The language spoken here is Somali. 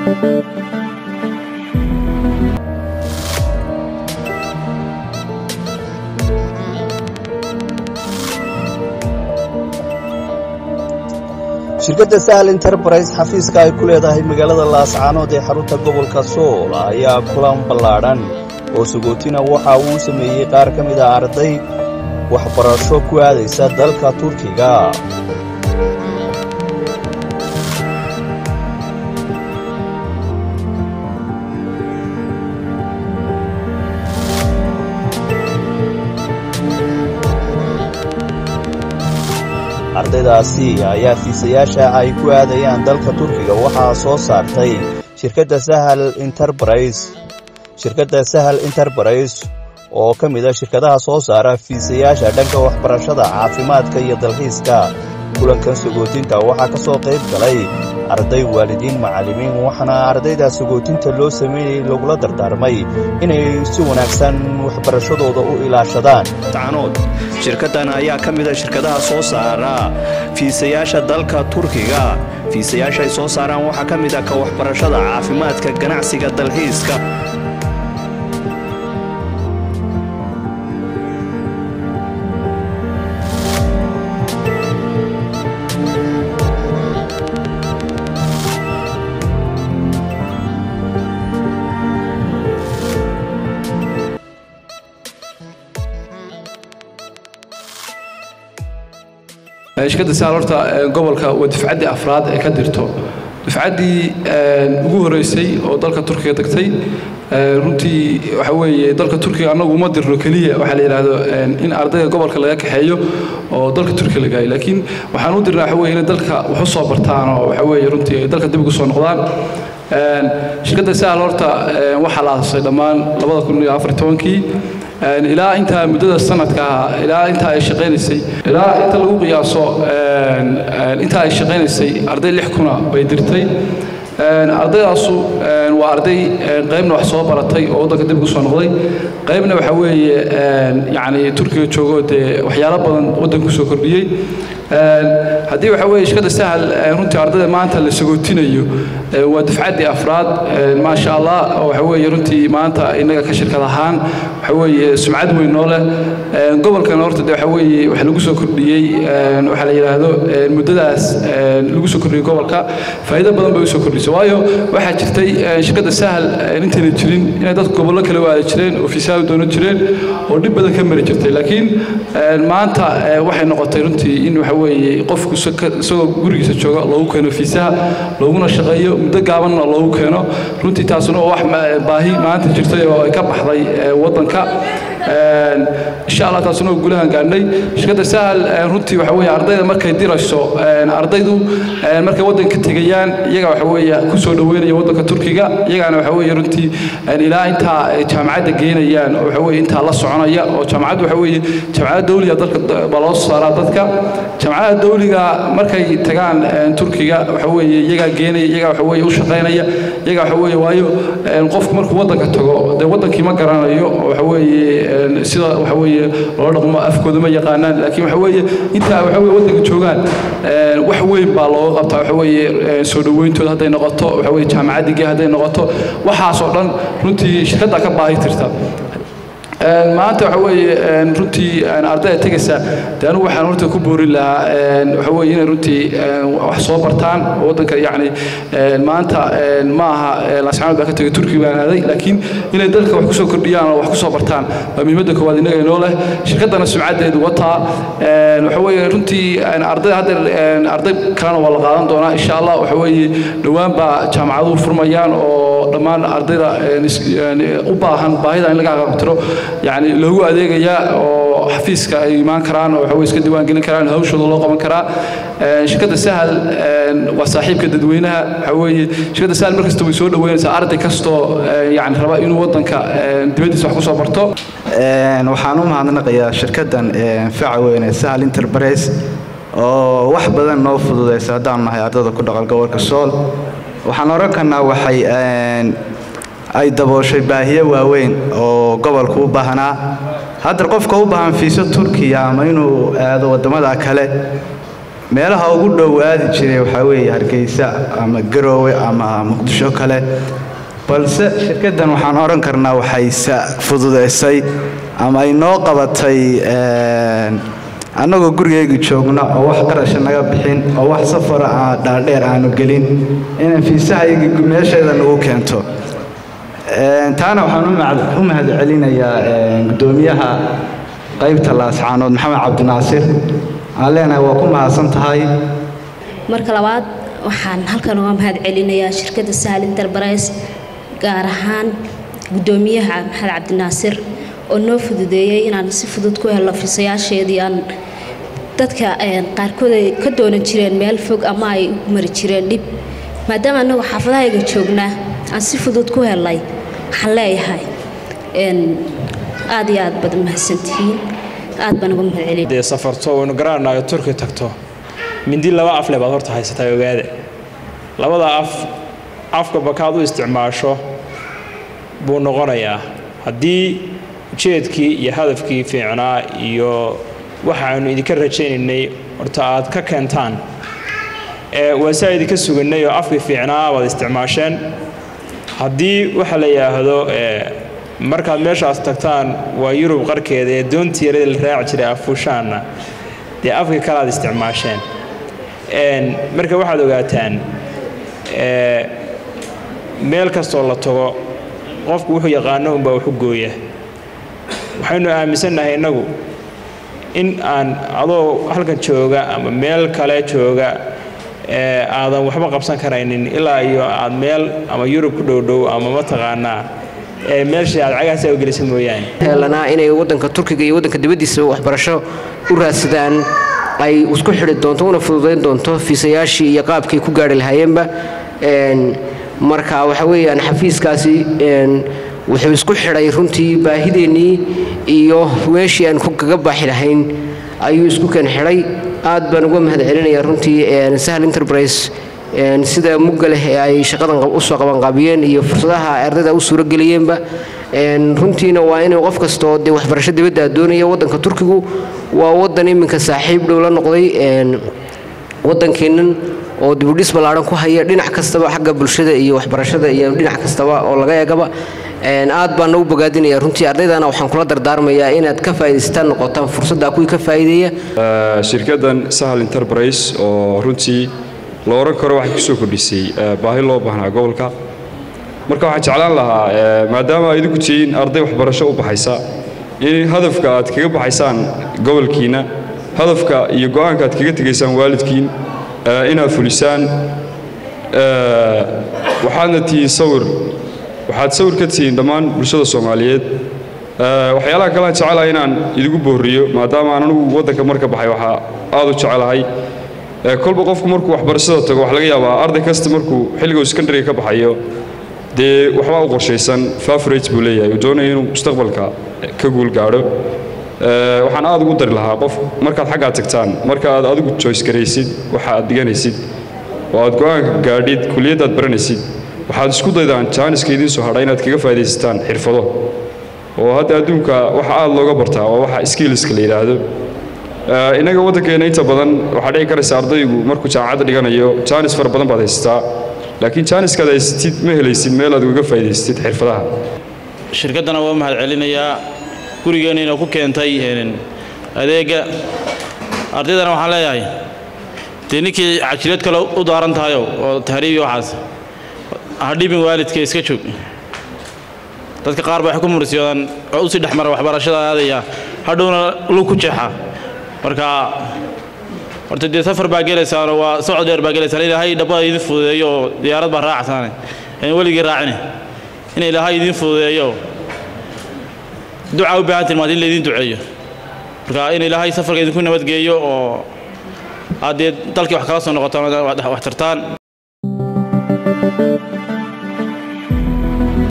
shirkadda sahal enterprise xafiiska ay ku leedahay magaalada laascaanood ee xarunta gobolka sool ayaa kulan ballaadhan oo sagootina waxa uu sameeyey qaar ka mid a arday waxbarasho ku aadaysa dalka turkiga ardaydaasi ayaa fiisayaasha ay ku aadayaan dalka turkiga waxaa soo saartay shirkadda sahal enterprise shirkadda sahal enterprise oo ka mid a shirkadaha soo saara fiisayaasha dhanka waxbarashada caafimaadka iyo dalxiiska kulankan sagootinta waxaa ka soo qayb galay arday waalidiin macallimiin waxaana ardayda sagootinta loo sameeyey lagula dardaarmay inay si wanaagsan waxbarashadooda u ilaashadaan tacnood shirkaddan ayaa ka mid a shirkadaha soo saara fiisayaasha dalka turkiga fiisayaasha ay soo saaraan waxaa ka mid ah ka waxbarashada caafimaadka ganacsiga dalxiiska shirkadda saal horta gobolka waa dufcaddii afraad ee ka dirto dufcaddii ugu horeysay oo dalka turkiga tagtay runtii waxa weeye dalka turkiga annagu uma dirno keliya waxaa la yidhaahdo in ardayga gobolka laga kaxeeyo oo dalka turkiga la gaayo laakiin waxaan u dirnaa waxa weye inay dalka wax u soo bartaan oo waxa weeye runtii ay dalka dib ugu soo noqdaan shirkadda saal horta waxaa la aasasay dhammaan labada kun iyo afar tobankii ilaa intaa muddada sanadka ah ilaa intaa ay shaqaynaysay ilaa inta lagu qiyaaso intaa ay shaqaynaysay arday lix kuna bay dirtay ardaydaasu waa arday qaybna wax soo baratay oo waddanka dib ugu soo noqday qaybna waxa weeye yacni turkiga joogo dee waxyaalo badan waddanka kusoo kordhiyey haddii waxa weeye shirkadda sahal runtii ardayda maanta la sagootinayo waa dufcaddii afraad maasha allah oo waxa weeye runtii maanta innaga ka shirkad ahaan waxa weeye sumcad weyn noo leh gobolkana horta de waxa weeye wax lagu soo kordhiyey waxaa la yidhaahdo muddadaas lagu soo kordhiyey gobolka faa'iido badan bay usoo kordhisay waayo waxaa jirtay shirkadda sahal intayna jirin inay dadku gobollo kale waada jireen oo fiisaha doonan jireen oo dhib badan ka mari jirtay laakiin maanta waxay noqotay runtii in waxa weeye qofku isagoo gurigiisa jooga loogu keeno fiisaha looguna shaqeeyo muddo gaabanna loogu keeno runtii taasuna waa wax baahi maanta jirtay oo ay ka baxday waddanka insha allah taasuna waa guulahan gaadhnay shirkadda sahal runtii waxa weeye ardayda markay dirayso ardaydu markay waddanka tegayaan iyaga waxa weeye ku soo dhoweynaya waddanka turkiga iyagaana waxa weeye runtii ilaa intaa jaamacadda geynayaan oo waxa weeye intaa la soconaya oo jaamacaddu waxa weeye jaamacadda dawliga dalka baa loo soo saaraa dadka jaamacadda dawliga markay tagaan turkiga waxa weeye iyagaa geenaya iyagaa waxa weeye u shaqaynaya iyagaa waxa weeye waayo qofku markuu waddanka tago dee waddankii ma garanayo oo waxa weeye sida waxa weeye loo dhaqmo afkooda ma yaqaanaan laakiin waxa weeye intaa waxa weeye waddanka joogaan wax weyn baa looga qabtaa waxa weeye soo dhoweyntooda hadday noqoto waxa weeye jaamacaddigii hadday noqoto waxaas oo dhan runtii shirkadda ka baahi tirta maanta waxa weeye runtii ardayda tegaysa de anigu waxaan horta ku boorin lahaa waxa weeye inay runtii wax soo bartaan waddanka yacni maanta ma aha laascaanood baa ka tegay turkiga baan aaday laakiin inay dalka wax kusoo kordhiyaan oo wax kusoo bartaan waa muhiimadda koowaad innaga inoo leh shirkaddana sumcaddeedu wataa waxa weeye runtii arday hadda arday kalena waa la qaadan doonaa insha allah waxa weeye dhowaan baa jaamacaduhu furmayaan oo dhammaan ardayda u baahan baahida in laga aqabtiro يعني لوgu adeegaya oo xafiiska ay imaan karaan oo waxa way iska diiwaan gelin karaan hawshooda loo qaban karaa shirkadda sahal waa saaxiibka dadweynaha waxa weeye shirkadda sahal markasta way soo dhaweynaysaa arday kastoo yani raba inuu waddanka dibaddiisa wax ku soo barto waxaan u mahadnaqayaa shirkaddan faca weyn ee sahal enterprise oo wax badan noo fududaysa haddaan nahay ardayda ku dhaqan gobolka sool waxaan oran karnaa waxay ay dabooshay baahiyo waaweyn oo gobolku u baahnaa hadda qofka u baahan fiiso turkiya ama inuu aado waddamada kale meelaha ugu dhow aadi jiray waxaa weeye hargeysa ama garoowe ama muqdisho kale balse shirkaddan waxaan odhan karnaa waxay fududaysay ama ay noo qabatay annagoo gurigayga joogna oo wax qarasha naga bixin oo wax safara dhaadheer aanu gelin inaan fiisahayga meesheeda nagu keento taana waxaan u mahad celinayaa guddoomiyaha qaybta laascaanood maxamed cabdinaasir aan leenahay waa ku mahadsan tahay marka labaad waxaan halkan uga mahad celinayaa shirkadda sahal enterprise gaar ahaan guddoomiyaha maxamed cabdinaasir oo noo fududeeyey inaan si fudud ku helno fiisayaasheedii aan dadka qaarkood ay ka doonan jireen meel fog ama ay u mari jireen dhib maadaama annagu xaafadahayga joognaa aan si fudud ku helnay waxaan leeyahay aad iyo aad baad mahadsantihiin aad baan uga mahad celin dee safarto waynu garanaynayo turki tagto mindi laba af le baad horta haysataa ogaada labada af afka bakaad u isticmaasho buu noqonayaa haddii ujeedkii iyo hadafkii fiicnaa iyo waxaanu idinka rajaynaynay horta aad ka keentaan waa saa idinka suganay oo afkii fiicnaa baad isticmaasheen haddii waxa la yidhaahdo markaad meeshaas tagtaan waa yurub qarkeeda ee doontii yarada la raaci jiray afuushaanna dee afkii kale aad isticmaasheen marka waxaad ogaataan meel kastoo la tago qofku wuxuu yaqaano unbaa waxu gooya waxaynu aaminsannahay innagu in aan adoo halkan jooga ama meel kale jooga aadan waxba qabsan karaynin ilaa iyo aad meel ama yurub ku dhowdhow ama mataqaanaa meeshii aad cagahaasa u gelisa mooyaane heelanaa inay waddanka turkiga iyo waddanka dibaddiisa waxbarasho u raadsadaan ay isku xidhi doonto una fududayn doonto fiisayaashii iyo qaabkay ku gaari lahaayeenba marka waxa weeyaan xafiiskaasi wuxuu isku xidhay runtii baahideennii iyo meeshii aan kaga baaxi lahayn ayuu isku keen xidhay aad baan uga mahad celinayaa runtii sahal enterprise sida mugga leh ee ay shaqadan usoo qabanqaabiyeen iyo fursadaha ardayda u suurageliyeenba runtiina waa inuu qof kastoo dee waxbarasho dibadda doonaya waddanka turkigu waa waddan iminka saaxiib dhow la noqday waddankeennan oo dibudhis ballaaran ku haya dhinac kastaba xagga bulshada iyo waxbarashada iyo dhinac kastaba oo laga eegaba aad baana u bogaadinaya runtii ardaydana waxaan kula dardaarmayaa inaad ka faa'idaystaan noqotaan fursadda kuwii ka faa'iideeya shirkaddan sahal enterprise oo runtii la oran karo waxay kusoo kordhisay baahi loo baahnaa gobolka marka waxaan jeclaan lahaa maadaama ay idinku tihiin arday waxbarasho u baxaysa in hadafka aad kaga baxaysaan gobolkiinna hadafka iyo go'aanka aad kaga tegaysaan waalidkiin inaad fulisaan waxaadna tihiin sawir waxaad sawir ka tihiin dhammaan bulshada soomaaliyeed waxyaalaha kalean jecelahay inaan idigu boorriyo maadaama aan anigu waddanka marka baxay waxaa aad u jecelahay kolba qofku markuu waxbarashada tago waxa laga yaabaa arday kasta markuu xilliga sekondariga ka baxayo dee waxbaa u qorshaysan favorage buu leeyahay uu doonaya inuu mustaqbalka ka guul gaadho waxaan aad ugu dari lahaa qof markaad xaggaa tagtaan marka aad adigu joyce garaysid waxa aad dhiganaysid oo aad go'aanka gaadhid kuliyaddaad baranaysid waxaad isku daydaan jaaniska idiin soo hadha inaad kaga faa'idaysataan xirfado oo hadda adduunka waxa aad looga bartaa waa waxa skillska la yidhaahdo innaga waddankeenna inta badan waxaa dhici karaysa ardaygu markuu jaamacadda dhiganayo jaanis fara badan baad haysataa laakiin jaaniskaad haysatid ma helaysid meel aad uga faa'idaysatid xirfadaha shirkaddana waa mahad celinayaa gurigeenniina ku keentay adeegga ardaydana waxaan leeyahay dee ninkii cajilad kale u daaran tahayo oo tahriibi waxaas hadhibin waalidka iska joog dadka qaar ba waxay ku mursiyoodaan oo usii dhexmara waxbarashada aadaya hadhowna lug ku jeexa marka horta dee safar baa gelaysaano waa socod dheer baa gelaysaan ilaahay dhabbada idin fududeeyo oo diyaarad baa raacsaane aan weligii raacine in ilaahay idin fududeeyo ducaa u baahantiin maad in laydin duceeyo marka in ilaahay safarka idinku nabadgeeyo oo aad dee dalkii wax kala soo noqotaan wax tartaan